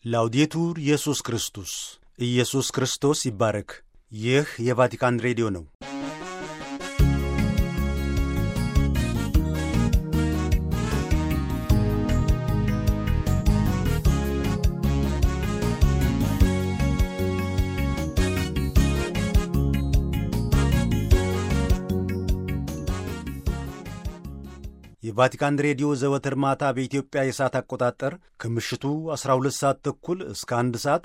ላውዴቱር ኢየሱስ ክርስቶስ ኢየሱስ ክርስቶስ ይባረክ። ይህ የቫቲካን ሬዲዮ ነው። የቫቲካን ሬዲዮ ዘወትር ማታ በኢትዮጵያ የሰዓት አቆጣጠር ከምሽቱ 12 ሰዓት ተኩል እስከ 1 ሰዓት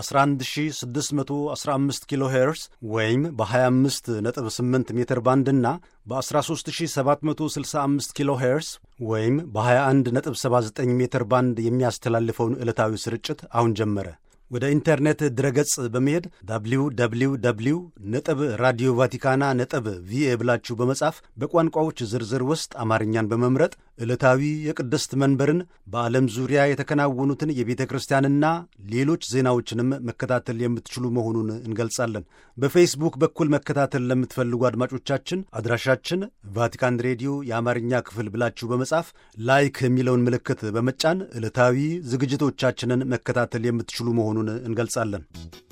በ11615 ኪሎ ሄርስ ወይም በ258 ሜትር ባንድ እና በ13765 ኪሎ ሄርስ ወይም በ2179 ሜትር ባንድ የሚያስተላልፈውን ዕለታዊ ስርጭት አሁን ጀመረ። ወደ ኢንተርኔት ድረገጽ በመሄድ ዳብሊው ዳብሊው ዳብሊው ነጥብ ራዲዮ ቫቲካና ነጥብ ቪኤ ብላችሁ በመጻፍ በቋንቋዎች ዝርዝር ውስጥ አማርኛን በመምረጥ ዕለታዊ የቅድስት መንበርን በዓለም ዙሪያ የተከናወኑትን የቤተ ክርስቲያንና ሌሎች ዜናዎችንም መከታተል የምትችሉ መሆኑን እንገልጻለን። በፌስቡክ በኩል መከታተል ለምትፈልጉ አድማጮቻችን አድራሻችን ቫቲካን ሬዲዮ የአማርኛ ክፍል ብላችሁ በመጻፍ ላይክ የሚለውን ምልክት በመጫን ዕለታዊ ዝግጅቶቻችንን መከታተል የምትችሉ መሆኑን እንገልጻለን።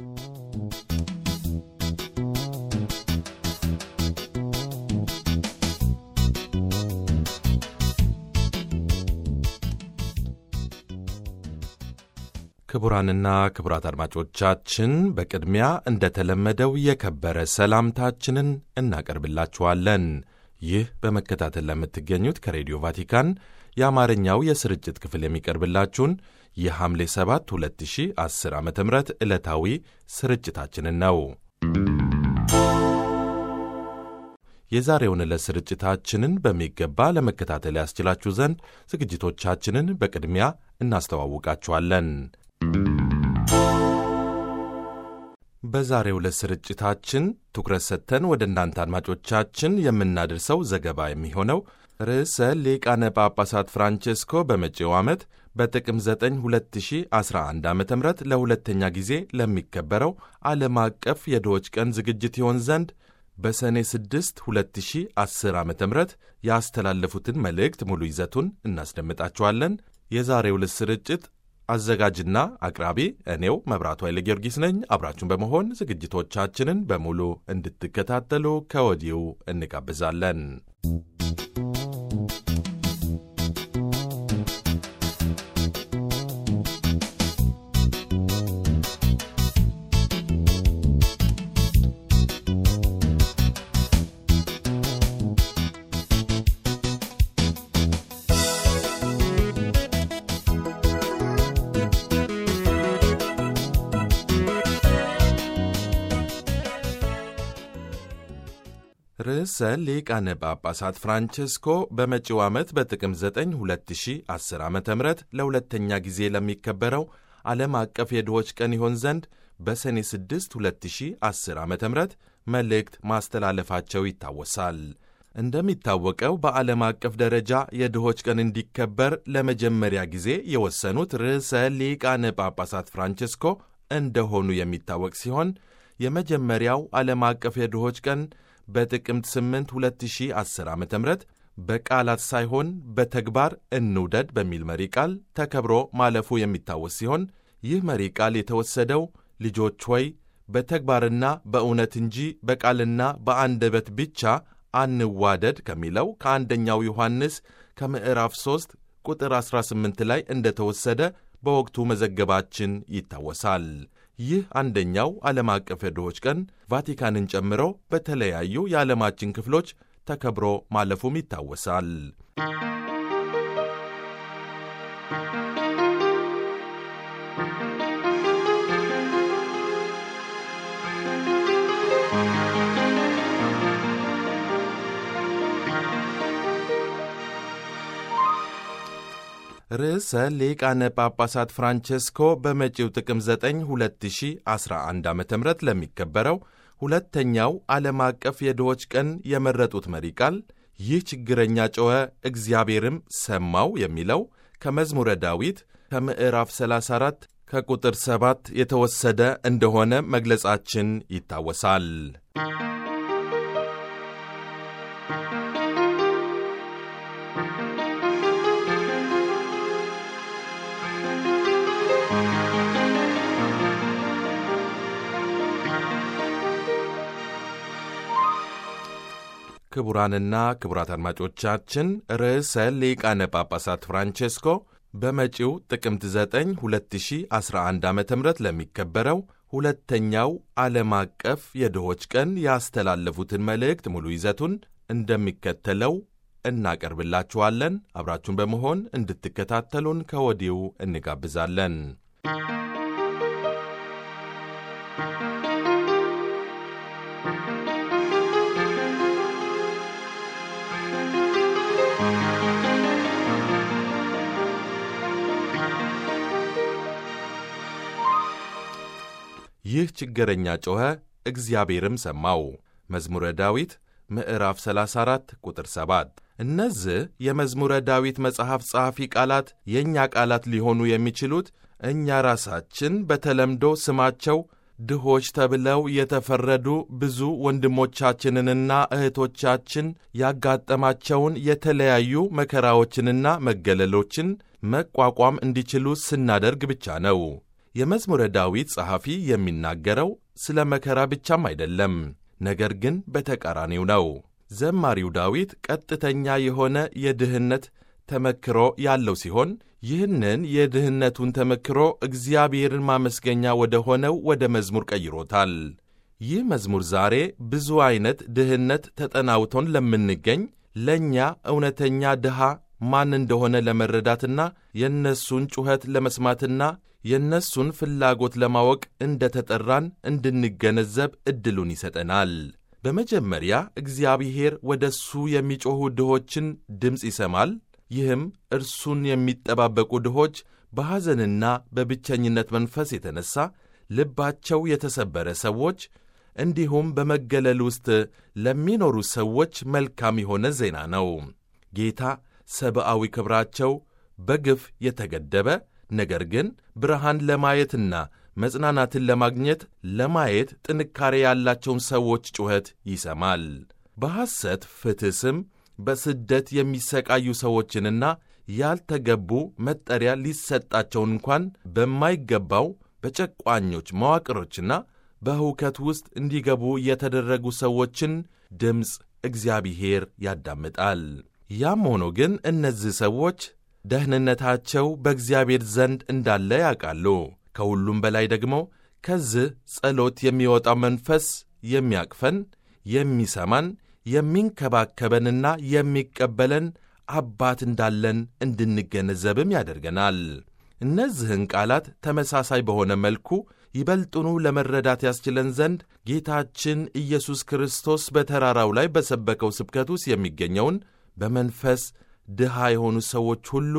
ክቡራንና ክቡራት አድማጮቻችን በቅድሚያ እንደተለመደው የከበረ ሰላምታችንን እናቀርብላችኋለን። ይህ በመከታተል ለምትገኙት ከሬዲዮ ቫቲካን የአማርኛው የስርጭት ክፍል የሚቀርብላችሁን የሐምሌ 7 2010 ዓ ም ዕለታዊ ስርጭታችንን ነው። የዛሬውን ዕለት ስርጭታችንን በሚገባ ለመከታተል ያስችላችሁ ዘንድ ዝግጅቶቻችንን በቅድሚያ እናስተዋውቃችኋለን። በዛሬው ዕለት ስርጭታችን ትኩረት ሰጥተን ወደ እናንተ አድማጮቻችን የምናደርሰው ዘገባ የሚሆነው ርዕሰ ሊቃነ ጳጳሳት ፍራንቼስኮ በመጪው ዓመት በጥቅም 9 2011 ዓ ም ለሁለተኛ ጊዜ ለሚከበረው ዓለም አቀፍ የድሆች ቀን ዝግጅት ይሆን ዘንድ በሰኔ 6 2010 ዓ ም ያስተላለፉትን መልእክት ሙሉ ይዘቱን እናስደምጣችኋለን። የዛሬው ዕለት ስርጭት አዘጋጅና አቅራቢ እኔው መብራቱ ኃይለ ጊዮርጊስ ነኝ። አብራችሁን በመሆን ዝግጅቶቻችንን በሙሉ እንድትከታተሉ ከወዲሁ እንጋብዛለን። ርዕሰ ሊቃነ ጳጳሳት ፍራንቼስኮ በመጪው ዓመት በጥቅም 9 2010 ዓ ም ለሁለተኛ ጊዜ ለሚከበረው ዓለም አቀፍ የድሆች ቀን ይሆን ዘንድ በሰኔ 6 2010 ዓ ም መልእክት ማስተላለፋቸው ይታወሳል። እንደሚታወቀው በዓለም አቀፍ ደረጃ የድሆች ቀን እንዲከበር ለመጀመሪያ ጊዜ የወሰኑት ርዕሰ ሊቃነ ጳጳሳት ፍራንቼስኮ እንደሆኑ የሚታወቅ ሲሆን የመጀመሪያው ዓለም አቀፍ የድሆች ቀን በጥቅምት 8 2010 ዓ ም በቃላት ሳይሆን በተግባር እንውደድ በሚል መሪ ቃል ተከብሮ ማለፉ የሚታወስ ሲሆን ይህ መሪ ቃል የተወሰደው ልጆች ሆይ በተግባርና በእውነት እንጂ በቃልና በአንደበት ብቻ አንዋደድ ከሚለው ከአንደኛው ዮሐንስ ከምዕራፍ 3 ቁጥር 18 ላይ እንደተወሰደ በወቅቱ መዘገባችን ይታወሳል። ይህ አንደኛው ዓለም አቀፍ የድሆች ቀን ቫቲካንን ጨምሮ በተለያዩ የዓለማችን ክፍሎች ተከብሮ ማለፉም ይታወሳል። ርዕሰ ሊቃነ ጳጳሳት ፍራንቼስኮ በመጪው ጥቅም 9 2011 ዓ ም ለሚከበረው ሁለተኛው ዓለም አቀፍ የድሆች ቀን የመረጡት መሪ ቃል ይህ ችግረኛ ጮኸ እግዚአብሔርም ሰማው የሚለው ከመዝሙረ ዳዊት ከምዕራፍ 34 ከቁጥር 7 የተወሰደ እንደሆነ መግለጻችን ይታወሳል። ክቡራንና ክቡራት አድማጮቻችን ርዕሰ ሊቃነ ጳጳሳት ፍራንቼስኮ በመጪው ጥቅምት 9 2011 ዓ ም ለሚከበረው ሁለተኛው ዓለም አቀፍ የድሆች ቀን ያስተላለፉትን መልእክት ሙሉ ይዘቱን እንደሚከተለው እናቀርብላችኋለን። አብራችሁን በመሆን እንድትከታተሉን ከወዲሁ እንጋብዛለን። ይህ ችግረኛ ጮኸ፣ እግዚአብሔርም ሰማው። መዝሙረ ዳዊት ምዕራፍ 34 ቁጥር 7። እነዚህ የመዝሙረ ዳዊት መጽሐፍ ጸሐፊ ቃላት የእኛ ቃላት ሊሆኑ የሚችሉት እኛ ራሳችን በተለምዶ ስማቸው ድሆች ተብለው የተፈረዱ ብዙ ወንድሞቻችንንና እህቶቻችን ያጋጠማቸውን የተለያዩ መከራዎችንና መገለሎችን መቋቋም እንዲችሉ ስናደርግ ብቻ ነው። የመዝሙረ ዳዊት ጸሐፊ የሚናገረው ስለ መከራ ብቻም አይደለም፣ ነገር ግን በተቃራኒው ነው። ዘማሪው ዳዊት ቀጥተኛ የሆነ የድህነት ተመክሮ ያለው ሲሆን ይህንን የድህነቱን ተመክሮ እግዚአብሔርን ማመስገኛ ወደ ሆነው ወደ መዝሙር ቀይሮታል። ይህ መዝሙር ዛሬ ብዙ ዐይነት ድህነት ተጠናውቶን ለምንገኝ ለእኛ እውነተኛ ድሃ ማን እንደሆነ ለመረዳትና የእነሱን ጩኸት ለመስማትና የእነሱን ፍላጎት ለማወቅ እንደ ተጠራን እንድንገነዘብ ዕድሉን ይሰጠናል። በመጀመሪያ እግዚአብሔር ወደ እሱ የሚጮኹ ድሆችን ድምፅ ይሰማል። ይህም እርሱን የሚጠባበቁ ድሆች በሐዘንና በብቸኝነት መንፈስ የተነሣ ልባቸው የተሰበረ ሰዎች እንዲሁም በመገለል ውስጥ ለሚኖሩ ሰዎች መልካም የሆነ ዜና ነው። ጌታ ሰብአዊ ክብራቸው በግፍ የተገደበ ነገር ግን ብርሃን ለማየትና መጽናናትን ለማግኘት ለማየት ጥንካሬ ያላቸውን ሰዎች ጩኸት ይሰማል። በሐሰት ፍትሕ ስም በስደት የሚሰቃዩ ሰዎችንና ያልተገቡ መጠሪያ ሊሰጣቸው እንኳን በማይገባው በጨቋኞች መዋቅሮችና በሁከት ውስጥ እንዲገቡ የተደረጉ ሰዎችን ድምፅ እግዚአብሔር ያዳምጣል። ያም ሆኖ ግን እነዚህ ሰዎች ደህንነታቸው በእግዚአብሔር ዘንድ እንዳለ ያውቃሉ። ከሁሉም በላይ ደግሞ ከዚህ ጸሎት የሚወጣው መንፈስ የሚያቅፈን፣ የሚሰማን፣ የሚንከባከበንና የሚቀበለን አባት እንዳለን እንድንገነዘብም ያደርገናል። እነዚህን ቃላት ተመሳሳይ በሆነ መልኩ ይበልጡኑ ለመረዳት ያስችለን ዘንድ ጌታችን ኢየሱስ ክርስቶስ በተራራው ላይ በሰበከው ስብከት ውስጥ የሚገኘውን በመንፈስ ድሃ የሆኑ ሰዎች ሁሉ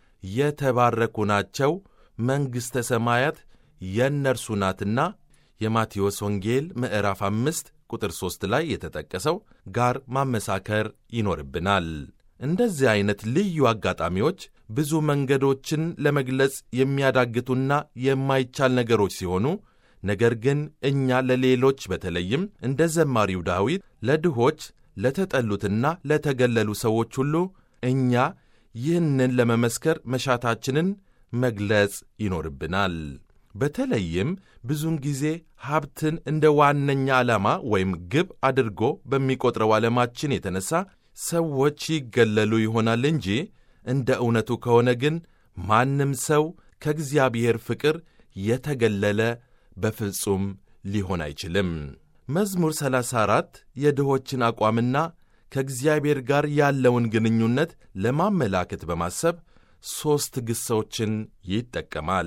የተባረኩ ናቸው፣ መንግሥተ ሰማያት የእነርሱ ናትና የማቴዎስ ወንጌል ምዕራፍ አምስት ቁጥር ሦስት ላይ የተጠቀሰው ጋር ማመሳከር ይኖርብናል። እንደዚህ ዐይነት ልዩ አጋጣሚዎች ብዙ መንገዶችን ለመግለጽ የሚያዳግቱና የማይቻል ነገሮች ሲሆኑ ነገር ግን እኛ ለሌሎች በተለይም እንደ ዘማሪው ዳዊት ለድሆች ለተጠሉትና ለተገለሉ ሰዎች ሁሉ እኛ ይህንን ለመመስከር መሻታችንን መግለጽ ይኖርብናል። በተለይም ብዙውን ጊዜ ሀብትን እንደ ዋነኛ ዓላማ ወይም ግብ አድርጎ በሚቆጥረው ዓለማችን የተነሣ ሰዎች ይገለሉ ይሆናል እንጂ እንደ እውነቱ ከሆነ ግን ማንም ሰው ከእግዚአብሔር ፍቅር የተገለለ በፍጹም ሊሆን አይችልም። መዝሙር 34 የድሆችን አቋምና ከእግዚአብሔር ጋር ያለውን ግንኙነት ለማመላከት በማሰብ ሦስት ግሶችን ይጠቀማል።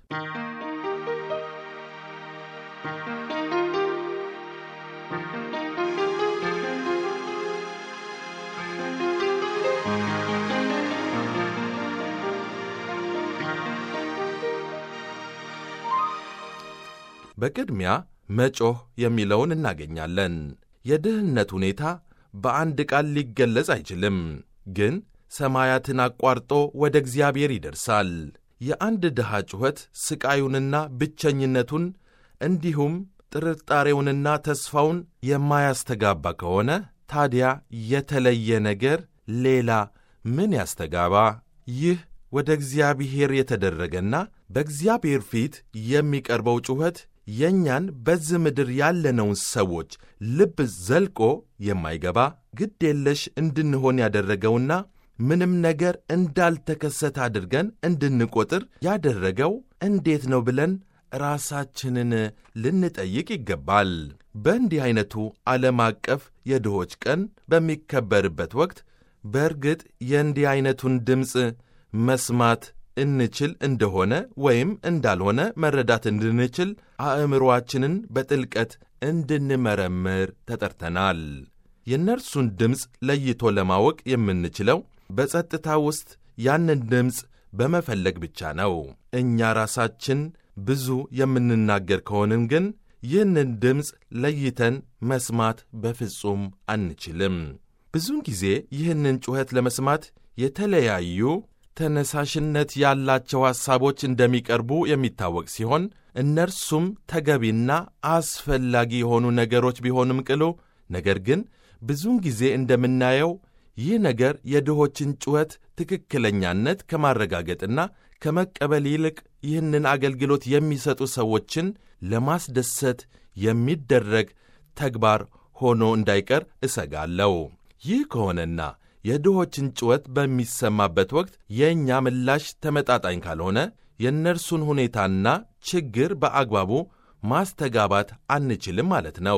በቅድሚያ መጮህ የሚለውን እናገኛለን። የድህነት ሁኔታ በአንድ ቃል ሊገለጽ አይችልም፣ ግን ሰማያትን አቋርጦ ወደ እግዚአብሔር ይደርሳል። የአንድ ድሃ ጩኸት ሥቃዩንና ብቸኝነቱን እንዲሁም ጥርጣሬውንና ተስፋውን የማያስተጋባ ከሆነ ታዲያ የተለየ ነገር ሌላ ምን ያስተጋባ? ይህ ወደ እግዚአብሔር የተደረገና በእግዚአብሔር ፊት የሚቀርበው ጩኸት የእኛን በዚህ ምድር ያለነውን ሰዎች ልብ ዘልቆ የማይገባ ግድ የለሽ እንድንሆን ያደረገውና ምንም ነገር እንዳልተከሰተ አድርገን እንድንቆጥር ያደረገው እንዴት ነው ብለን ራሳችንን ልንጠይቅ ይገባል። በእንዲህ ዐይነቱ ዓለም አቀፍ የድሆች ቀን በሚከበርበት ወቅት በእርግጥ የእንዲህ ዐይነቱን ድምፅ መስማት እንችል እንደሆነ ወይም እንዳልሆነ መረዳት እንድንችል አእምሮአችንን በጥልቀት እንድንመረምር ተጠርተናል። የእነርሱን ድምፅ ለይቶ ለማወቅ የምንችለው በጸጥታ ውስጥ ያንን ድምፅ በመፈለግ ብቻ ነው። እኛ ራሳችን ብዙ የምንናገር ከሆንን ግን ይህንን ድምፅ ለይተን መስማት በፍጹም አንችልም። ብዙውን ጊዜ ይህንን ጩኸት ለመስማት የተለያዩ ተነሳሽነት ያላቸው ሐሳቦች እንደሚቀርቡ የሚታወቅ ሲሆን እነርሱም ተገቢና አስፈላጊ የሆኑ ነገሮች ቢሆንም ቅሉ ነገር ግን ብዙውን ጊዜ እንደምናየው ይህ ነገር የድሆችን ጩኸት ትክክለኛነት ከማረጋገጥና ከመቀበል ይልቅ ይህንን አገልግሎት የሚሰጡ ሰዎችን ለማስደሰት የሚደረግ ተግባር ሆኖ እንዳይቀር እሰጋለሁ። ይህ ከሆነና የድሆችን ጩኸት በሚሰማበት ወቅት የእኛ ምላሽ ተመጣጣኝ ካልሆነ የእነርሱን ሁኔታና ችግር በአግባቡ ማስተጋባት አንችልም ማለት ነው።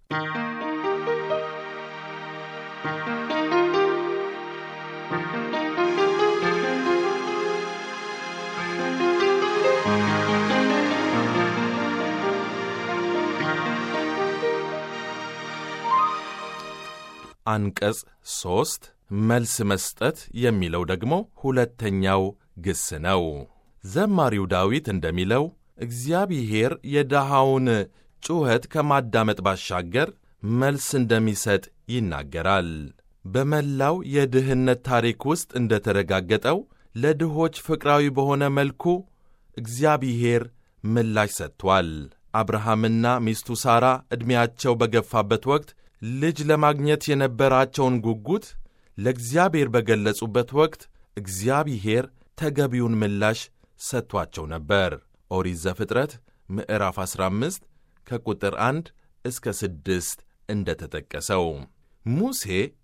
አንቀጽ ሦስት መልስ መስጠት የሚለው ደግሞ ሁለተኛው ግስ ነው። ዘማሪው ዳዊት እንደሚለው እግዚአብሔር የድሃውን ጩኸት ከማዳመጥ ባሻገር መልስ እንደሚሰጥ ይናገራል። በመላው የድህነት ታሪክ ውስጥ እንደተረጋገጠው ለድሆች ፍቅራዊ በሆነ መልኩ እግዚአብሔር ምላሽ ሰጥቷል። አብርሃምና ሚስቱ ሳራ ዕድሜያቸው በገፋበት ወቅት ልጅ ለማግኘት የነበራቸውን ጉጉት ለእግዚአብሔር በገለጹበት ወቅት እግዚአብሔር ተገቢውን ምላሽ ሰጥቷቸው ነበር። ኦሪት ዘፍጥረት ምዕራፍ 15 ከቁጥር 1 እስከ 6 እንደ ተጠቀሰው ሙሴ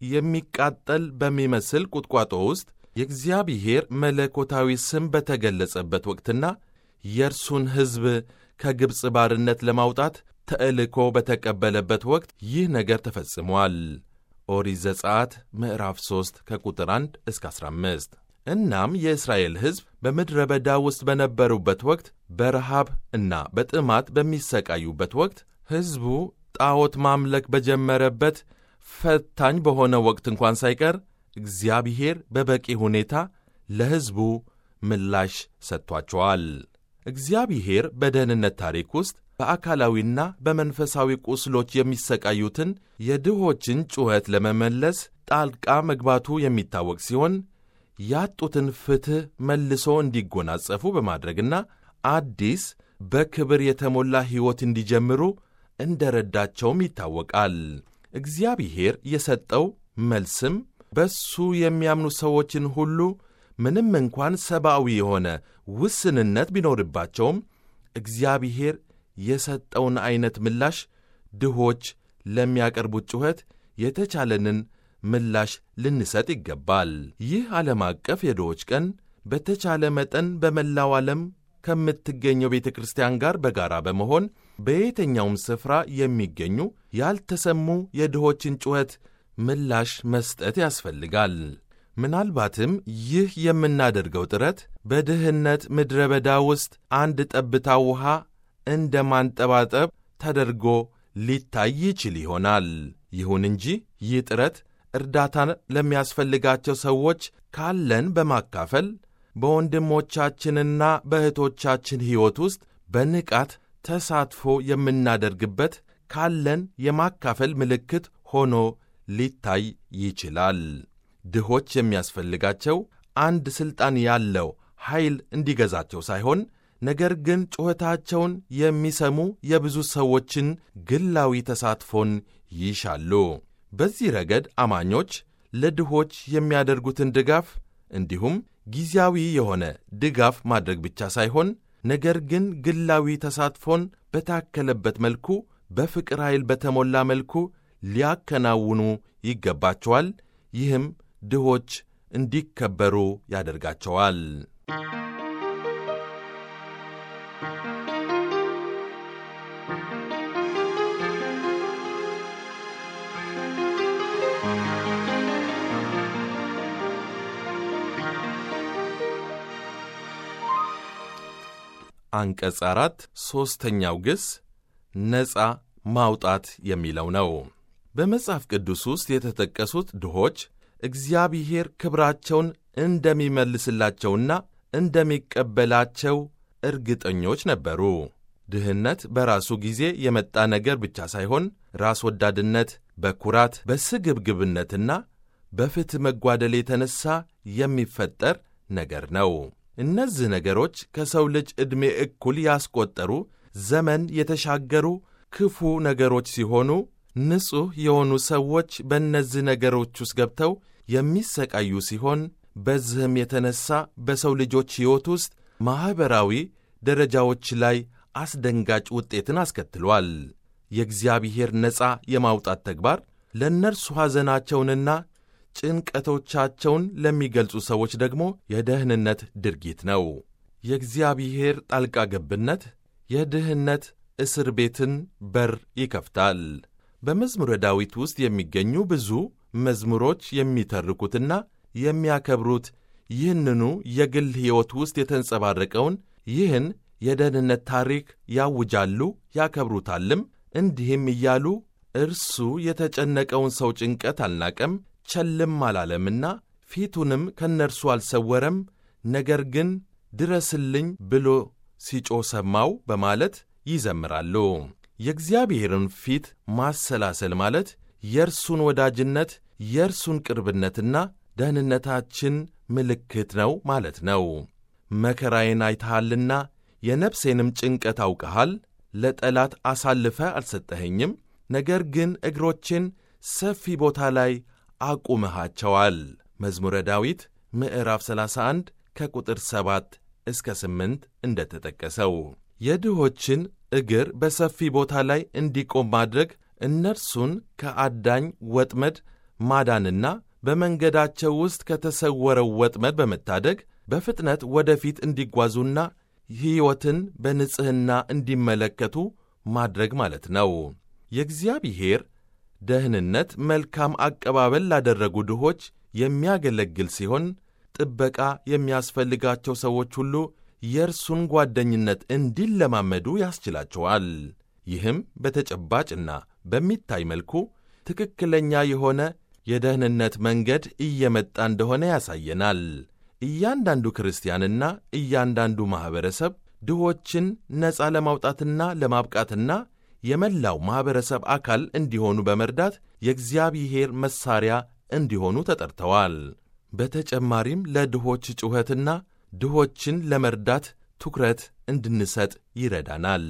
የሚቃጠል በሚመስል ቁጥቋጦ ውስጥ የእግዚአብሔር መለኮታዊ ስም በተገለጸበት ወቅትና የእርሱን ሕዝብ ከግብፅ ባርነት ለማውጣት ተልእኮ በተቀበለበት ወቅት ይህ ነገር ተፈጽሟል። ኦሪት ዘጸአት ምዕራፍ 3 ከቁጥር 1 እስከ 15። እናም የእስራኤል ሕዝብ በምድረ በዳ ውስጥ በነበሩበት ወቅት በረሃብ እና በጥማት በሚሰቃዩበት ወቅት ሕዝቡ ጣዖት ማምለክ በጀመረበት ፈታኝ በሆነ ወቅት እንኳን ሳይቀር እግዚአብሔር በበቂ ሁኔታ ለሕዝቡ ምላሽ ሰጥቷቸዋል። እግዚአብሔር በደህንነት ታሪክ ውስጥ በአካላዊና በመንፈሳዊ ቁስሎች የሚሰቃዩትን የድሆችን ጩኸት ለመመለስ ጣልቃ መግባቱ የሚታወቅ ሲሆን ያጡትን ፍትሕ መልሶ እንዲጎናጸፉ በማድረግና አዲስ በክብር የተሞላ ሕይወት እንዲጀምሩ እንደ ረዳቸውም ይታወቃል። እግዚአብሔር የሰጠው መልስም በሱ የሚያምኑ ሰዎችን ሁሉ ምንም እንኳን ሰብአዊ የሆነ ውስንነት ቢኖርባቸውም እግዚአብሔር የሰጠውን ዐይነት ምላሽ ድሆች ለሚያቀርቡት ጩኸት የተቻለንን ምላሽ ልንሰጥ ይገባል። ይህ ዓለም አቀፍ የድሆች ቀን በተቻለ መጠን በመላው ዓለም ከምትገኘው ቤተ ክርስቲያን ጋር በጋራ በመሆን በየትኛውም ስፍራ የሚገኙ ያልተሰሙ የድሆችን ጩኸት ምላሽ መስጠት ያስፈልጋል። ምናልባትም ይህ የምናደርገው ጥረት በድህነት ምድረ በዳ ውስጥ አንድ ጠብታ ውሃ እንደ ማንጠባጠብ ተደርጎ ሊታይ ይችል ይሆናል። ይሁን እንጂ ይህ ጥረት እርዳታን ለሚያስፈልጋቸው ሰዎች ካለን በማካፈል በወንድሞቻችንና በእህቶቻችን ሕይወት ውስጥ በንቃት ተሳትፎ የምናደርግበት ካለን የማካፈል ምልክት ሆኖ ሊታይ ይችላል። ድሆች የሚያስፈልጋቸው አንድ ሥልጣን ያለው ኃይል እንዲገዛቸው ሳይሆን ነገር ግን ጩኸታቸውን የሚሰሙ የብዙ ሰዎችን ግላዊ ተሳትፎን ይሻሉ። በዚህ ረገድ አማኞች ለድሆች የሚያደርጉትን ድጋፍ እንዲሁም ጊዜያዊ የሆነ ድጋፍ ማድረግ ብቻ ሳይሆን ነገር ግን ግላዊ ተሳትፎን በታከለበት መልኩ በፍቅር ኃይል በተሞላ መልኩ ሊያከናውኑ ይገባቸዋል። ይህም ድሆች እንዲከበሩ ያደርጋቸዋል። አንቀጽ አራት ሦስተኛው ግስ ነፃ ማውጣት የሚለው ነው። በመጽሐፍ ቅዱስ ውስጥ የተጠቀሱት ድሆች እግዚአብሔር ክብራቸውን እንደሚመልስላቸውና እንደሚቀበላቸው እርግጠኞች ነበሩ። ድህነት በራሱ ጊዜ የመጣ ነገር ብቻ ሳይሆን ራስ ወዳድነት፣ በኩራት በስግብግብነትና በፍትሕ መጓደል የተነሣ የሚፈጠር ነገር ነው። እነዚህ ነገሮች ከሰው ልጅ ዕድሜ እኩል ያስቆጠሩ ዘመን የተሻገሩ ክፉ ነገሮች ሲሆኑ ንጹሕ የሆኑ ሰዎች በእነዚህ ነገሮች ውስጥ ገብተው የሚሰቃዩ ሲሆን በዚህም የተነሣ በሰው ልጆች ሕይወት ውስጥ ማኅበራዊ ደረጃዎች ላይ አስደንጋጭ ውጤትን አስከትሏል። የእግዚአብሔር ነፃ የማውጣት ተግባር ለእነርሱ ሐዘናቸውንና ጭንቀቶቻቸውን ለሚገልጹ ሰዎች ደግሞ የደህንነት ድርጊት ነው። የእግዚአብሔር ጣልቃ ገብነት የድህነት እስር ቤትን በር ይከፍታል። በመዝሙረ ዳዊት ውስጥ የሚገኙ ብዙ መዝሙሮች የሚተርኩትና የሚያከብሩት ይህንኑ የግል ሕይወት ውስጥ የተንጸባረቀውን ይህን የደህንነት ታሪክ ያውጃሉ፣ ያከብሩታልም። እንዲህም እያሉ እርሱ የተጨነቀውን ሰው ጭንቀት አልናቀም ቸልም አላለምና ፊቱንም ከእነርሱ አልሰወረም። ነገር ግን ድረስልኝ ብሎ ሲጮህ ሰማው በማለት ይዘምራሉ። የእግዚአብሔርን ፊት ማሰላሰል ማለት የእርሱን ወዳጅነት፣ የእርሱን ቅርብነትና ደህንነታችን ምልክት ነው ማለት ነው። መከራዬን አይተሃልና የነፍሴንም ጭንቀት አውቀሃል። ለጠላት አሳልፈ አልሰጠኸኝም፣ ነገር ግን እግሮቼን ሰፊ ቦታ ላይ አቁመሃቸዋል። መዝሙረ ዳዊት ምዕራፍ 31 ከቁጥር 7 እስከ 8 እንደተጠቀሰው የድሆችን እግር በሰፊ ቦታ ላይ እንዲቆም ማድረግ እነርሱን ከአዳኝ ወጥመድ ማዳንና በመንገዳቸው ውስጥ ከተሰወረው ወጥመድ በመታደግ በፍጥነት ወደፊት እንዲጓዙና ሕይወትን በንጽሕና እንዲመለከቱ ማድረግ ማለት ነው። የእግዚአብሔር ደህንነት መልካም አቀባበል ላደረጉ ድሆች የሚያገለግል ሲሆን ጥበቃ የሚያስፈልጋቸው ሰዎች ሁሉ የእርሱን ጓደኝነት እንዲለማመዱ ያስችላቸዋል። ይህም በተጨባጭና በሚታይ መልኩ ትክክለኛ የሆነ የደህንነት መንገድ እየመጣ እንደሆነ ያሳየናል። እያንዳንዱ ክርስቲያንና እያንዳንዱ ማኅበረሰብ ድሆችን ነፃ ለማውጣትና ለማብቃትና የመላው ማኅበረሰብ አካል እንዲሆኑ በመርዳት የእግዚአብሔር መሣሪያ እንዲሆኑ ተጠርተዋል። በተጨማሪም ለድሆች ጩኸትና ድሆችን ለመርዳት ትኩረት እንድንሰጥ ይረዳናል።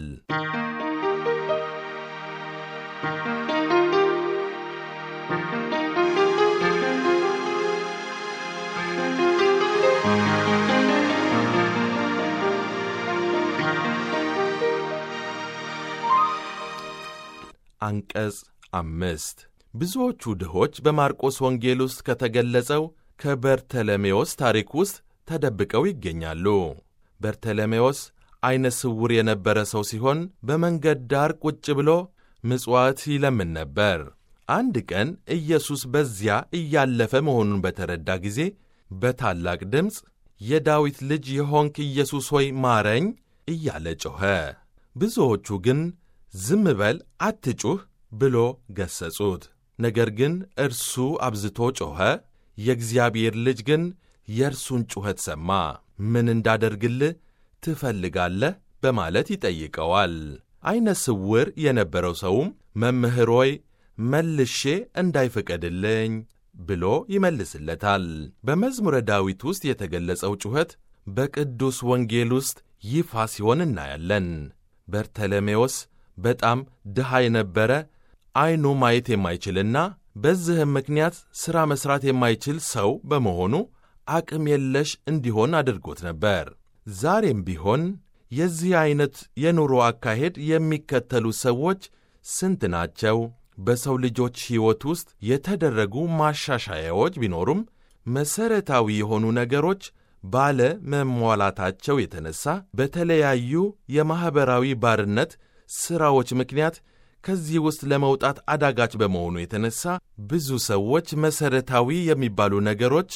አንቀጽ አምስት ብዙዎቹ ድሆች በማርቆስ ወንጌል ውስጥ ከተገለጸው ከበርተለሜዎስ ታሪክ ውስጥ ተደብቀው ይገኛሉ። በርተለሜዎስ ዐይነ ስውር የነበረ ሰው ሲሆን በመንገድ ዳር ቁጭ ብሎ ምጽዋት ይለምን ነበር። አንድ ቀን ኢየሱስ በዚያ እያለፈ መሆኑን በተረዳ ጊዜ በታላቅ ድምፅ የዳዊት ልጅ የሆንክ ኢየሱስ ሆይ ማረኝ እያለ ጮኸ። ብዙዎቹ ግን ዝም በል አትጩህ ብሎ ገሰጹት። ነገር ግን እርሱ አብዝቶ ጮኸ። የእግዚአብሔር ልጅ ግን የእርሱን ጩኸት ሰማ። ምን እንዳደርግልህ ትፈልጋለህ? በማለት ይጠይቀዋል። ዐይነ ስውር የነበረው ሰውም መምህር ሆይ መልሼ እንዳይፈቀድልኝ ብሎ ይመልስለታል። በመዝሙረ ዳዊት ውስጥ የተገለጸው ጩኸት በቅዱስ ወንጌል ውስጥ ይፋ ሲሆን እናያለን። በርተለሜዎስ በጣም ድሃ የነበረ ዐይኑ ማየት የማይችልና በዚህም ምክንያት ሥራ መሥራት የማይችል ሰው በመሆኑ አቅም የለሽ እንዲሆን አድርጎት ነበር። ዛሬም ቢሆን የዚህ ዐይነት የኑሮ አካሄድ የሚከተሉ ሰዎች ስንት ናቸው? በሰው ልጆች ሕይወት ውስጥ የተደረጉ ማሻሻያዎች ቢኖሩም መሠረታዊ የሆኑ ነገሮች ባለ መሟላታቸው የተነሳ በተለያዩ የማኅበራዊ ባርነት ሥራዎች ምክንያት ከዚህ ውስጥ ለመውጣት አዳጋች በመሆኑ የተነሳ ብዙ ሰዎች መሠረታዊ የሚባሉ ነገሮች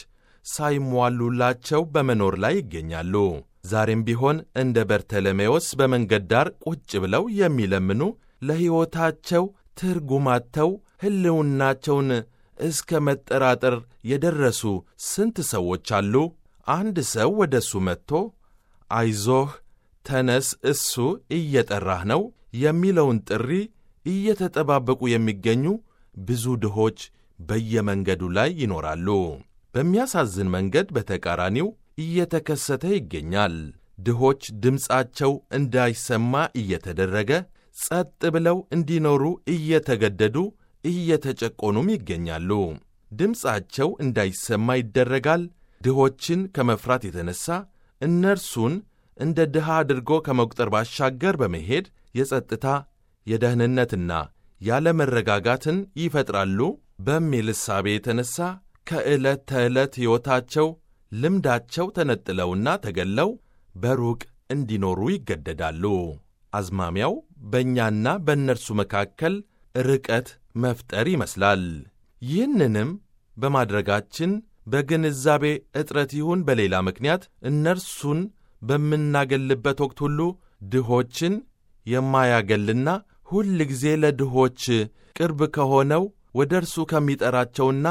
ሳይሟሉላቸው በመኖር ላይ ይገኛሉ። ዛሬም ቢሆን እንደ በርተለሜዎስ በመንገድ ዳር ቁጭ ብለው የሚለምኑ ለሕይወታቸው ትርጉማተው ሕልውናቸውን እስከ መጠራጠር የደረሱ ስንት ሰዎች አሉ። አንድ ሰው ወደ እሱ መጥቶ አይዞህ፣ ተነስ፣ እሱ እየጠራህ ነው የሚለውን ጥሪ እየተጠባበቁ የሚገኙ ብዙ ድሆች በየመንገዱ ላይ ይኖራሉ። በሚያሳዝን መንገድ በተቃራኒው እየተከሰተ ይገኛል። ድሆች ድምፃቸው እንዳይሰማ እየተደረገ ጸጥ ብለው እንዲኖሩ እየተገደዱ እየተጨቆኑም ይገኛሉ። ድምፃቸው እንዳይሰማ ይደረጋል። ድሆችን ከመፍራት የተነሳ እነርሱን እንደ ድሃ አድርጎ ከመቁጠር ባሻገር በመሄድ የጸጥታ የደህንነትና ያለመረጋጋትን ይፈጥራሉ በሚል እሳቤ የተነሳ ከዕለት ተዕለት ሕይወታቸው ልምዳቸው ተነጥለውና ተገለው በሩቅ እንዲኖሩ ይገደዳሉ። አዝማሚያው በእኛና በእነርሱ መካከል ርቀት መፍጠር ይመስላል። ይህንንም በማድረጋችን በግንዛቤ እጥረት ይሁን በሌላ ምክንያት እነርሱን በምናገልበት ወቅት ሁሉ ድሆችን የማያገልና ሁል ጊዜ ለድሆች ቅርብ ከሆነው ወደ እርሱ ከሚጠራቸውና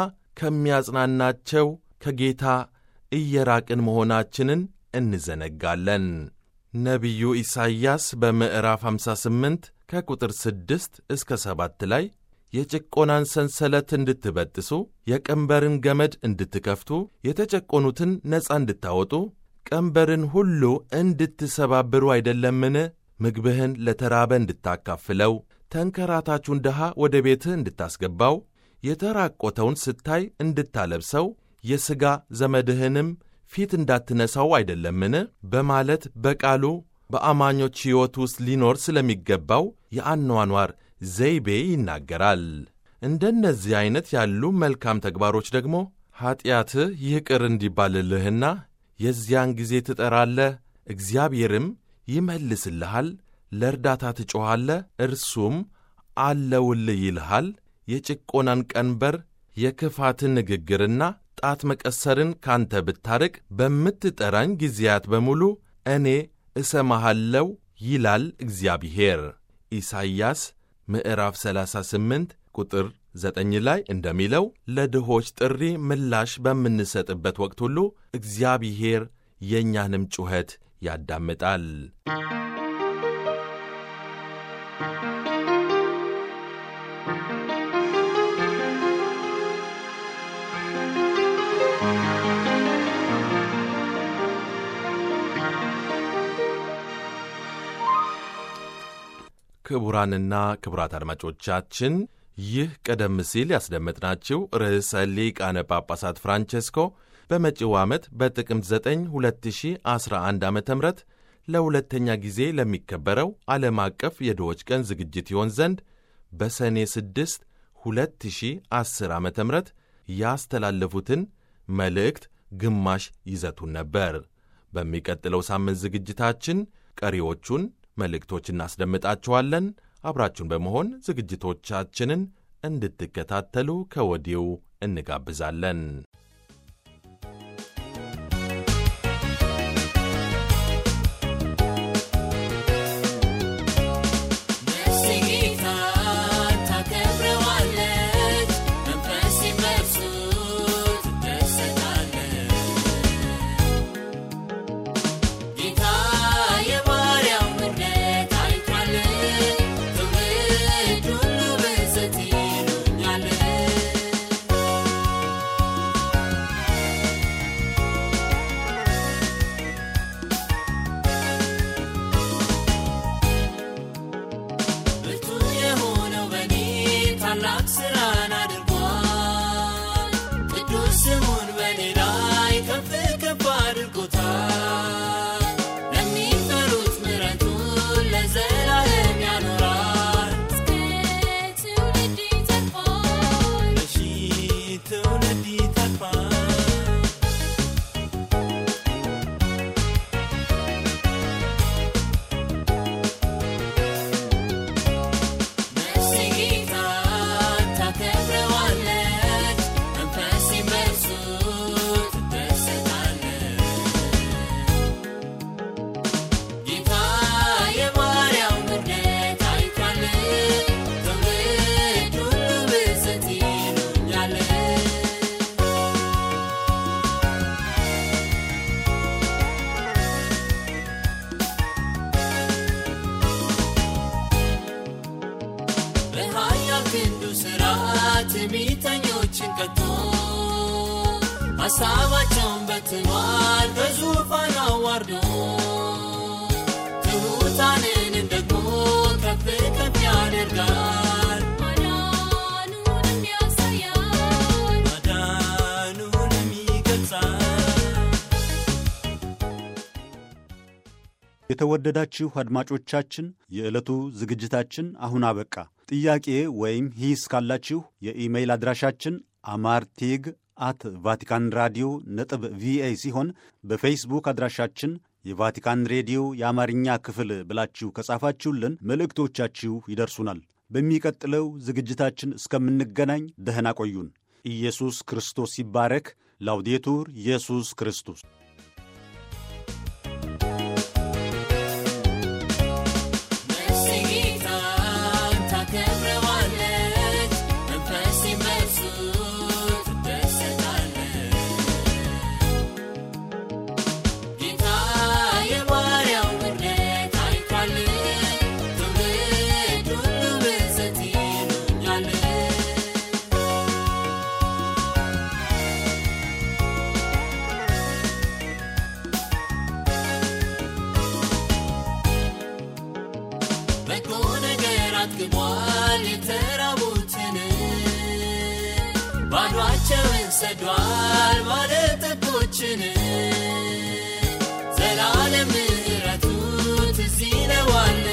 ከሚያጽናናቸው ከጌታ እየራቅን መሆናችንን እንዘነጋለን። ነቢዩ ኢሳይያስ በምዕራፍ 58 ከቁጥር 6 እስከ 7 ላይ የጭቆናን ሰንሰለት እንድትበጥሱ፣ የቀንበርን ገመድ እንድትከፍቱ፣ የተጨቆኑትን ነፃ እንድታወጡ፣ ቀንበርን ሁሉ እንድትሰባብሩ አይደለምን? ምግብህን ለተራበ እንድታካፍለው፣ ተንከራታቹን ድሃ ወደ ቤትህ እንድታስገባው፣ የተራቆተውን ስታይ እንድታለብሰው፣ የሥጋ ዘመድህንም ፊት እንዳትነሳው አይደለምን? በማለት በቃሉ በአማኞች ሕይወት ውስጥ ሊኖር ስለሚገባው የአኗኗር ዘይቤ ይናገራል። እንደነዚህ ዐይነት ያሉ መልካም ተግባሮች ደግሞ ኀጢአትህ ይቅር እንዲባልልህና የዚያን ጊዜ ትጠራለህ፣ እግዚአብሔርም ይመልስልሃል፣ ለእርዳታ ትጮኻለህ፣ እርሱም አለውልህ ይልሃል። የጭቆናን ቀንበር የክፋትን ንግግርና ጣት መቀሰርን ካንተ ብታርቅ በምትጠራኝ ጊዜያት በሙሉ እኔ እሰማሃለው ይላል እግዚአብሔር። ኢሳይያስ ምዕራፍ 38 ቁጥር 9 ላይ እንደሚለው ለድሆች ጥሪ ምላሽ በምንሰጥበት ወቅት ሁሉ እግዚአብሔር የእኛንም ጩኸት ያዳምጣል። ክቡራንና ክቡራት አድማጮቻችን ይህ ቀደም ሲል ያስደመጥናችሁ ርዕሰ ሊቃነ ጳጳሳት ፍራንቼስኮ በመጪው ዓመት በጥቅምት 9 2011 ዓ ም ለሁለተኛ ጊዜ ለሚከበረው ዓለም አቀፍ የድሆች ቀን ዝግጅት ይሆን ዘንድ በሰኔ 6 2010 ዓ ም ያስተላለፉትን መልእክት ግማሽ ይዘቱን ነበር። በሚቀጥለው ሳምንት ዝግጅታችን ቀሪዎቹን መልእክቶች እናስደምጣችኋለን። አብራችሁን በመሆን ዝግጅቶቻችንን እንድትከታተሉ ከወዲሁ እንጋብዛለን። ስሙን በኔ ላይ ከፍ ከፍ አድርጎታል። ለሚፈሩት ሰዎችን ቀጥቶ ሐሳባቸውን በትኗል በዙፋን አዋርዶ ትሑታንንም ደግሞ ከፍ ከፍ ያደርጋል ማዳኑንም ያሳያል ማዳኑንም ይገልጻል የተወደዳችሁ አድማጮቻችን የዕለቱ ዝግጅታችን አሁን አበቃ። ጥያቄ ወይም ሂስ ካላችሁ የኢሜይል አድራሻችን አማርቲግ አት ቫቲካን ራዲዮ ነጥብ ቪኦኤ ሲሆን በፌስቡክ አድራሻችን የቫቲካን ሬዲዮ የአማርኛ ክፍል ብላችሁ ከጻፋችሁልን መልእክቶቻችሁ ይደርሱናል። በሚቀጥለው ዝግጅታችን እስከምንገናኝ ደህና ቆዩን። ኢየሱስ ክርስቶስ ይባረክ። ላውዴቱር ኢየሱስ ክርስቶስ ነፍሴ ጌታን ታከብረዋለች፣ መንፈሴም በእርሱ ትደሰታለች። ጌታ የባሪያው ምሕረት አይቷል፣ ትውልድ ሁሉ ብፅዕት ይሉኛል። በጎ ነገር አጥግቧል የተራቡትን ባዷቸውን ሰዷል ባለጠጎችን ዘላለም ምሕረቱ ትዝ ይለዋል